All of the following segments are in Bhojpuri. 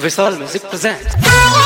Vishal Music presents.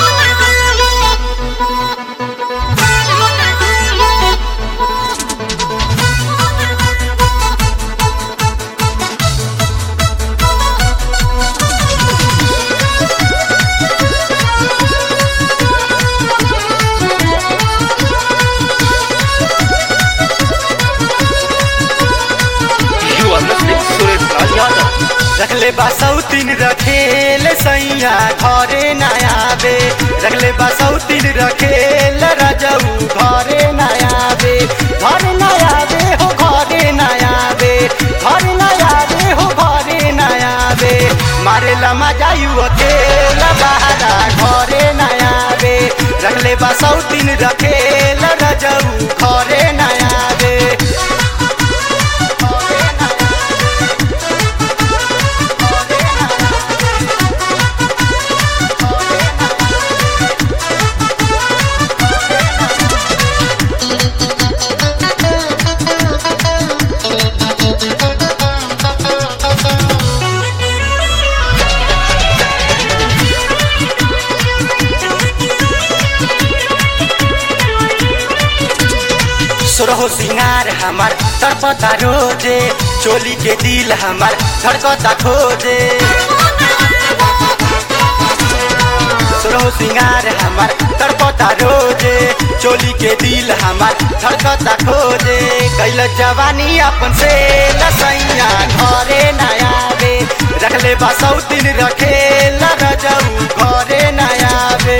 You are listening to Suresh Raj Yadav. रखले बा सौतीन रखेल सैया घरे नयाबे रखले बा सौतीन रखेल रजऊ घरे नयाबे घरे नयाबे हो घरे नयाबे घरे नयाबे हो घरे नयाबे मारे लमा जायु अकेल बहारा घरे नयाबे रखले बा सौतीन रखेल रजऊ घरे नयाबे सुरहो सिंगार हमार तड़पता रोजे चोली के दिल हमार धड़कता खोजे सुरहो सिंगार हमार तड़पता रोजे चोली के दिल हमार धड़कता खोजे कैल जवानी अपन से लसैया घरे नया बे रखले बा सौतीन रखे रजऊ घरे नया बे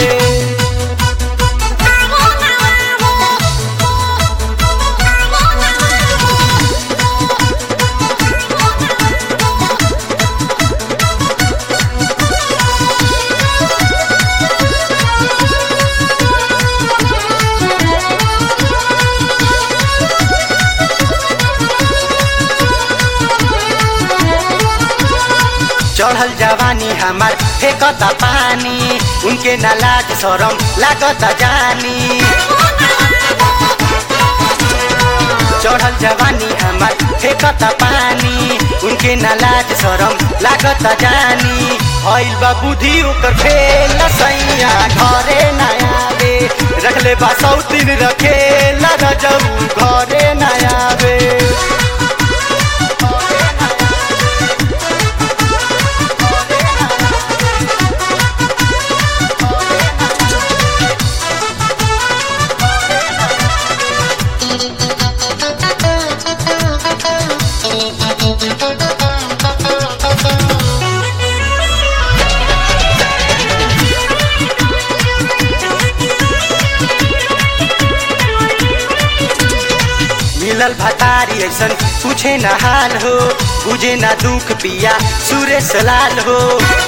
चढ़ल जवानी हमार फेंकता पानी उनके ना लाज शरम लागता जानी चढ़ल जवानी हमार फेंकता पानी उनके ना लाज शरम लागता जानी भइल बा बुद्धि ओकर फेल सैया घरे नया बे रखले बा सौतीन रखे रजऊ घरे नया बे मिलल भतारी ऐसन पूछे न हाल हो बुझे न दुख पिया सुरेश लाल हो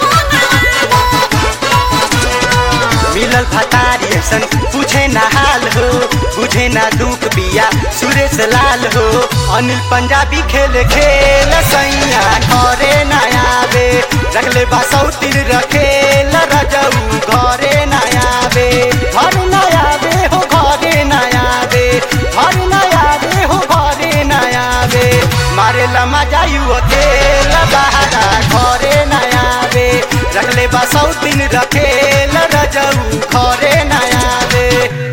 मिलल भतारी ऐसन पूछे न हाल हो बुझे न दुख पिया सुरेश लाल हो अनिल पंजाबी खेल खेल सैया घरे नया बे रखले बा सौतीन रखे रजऊ घरे नया बे घर नया बे हो घरे नया बे घर नया बे हो घरे नया बे मारे लमा जायु अकेल बहारा घरे नया बे रखले बा सौतीन रखे रजऊ घरे नया बे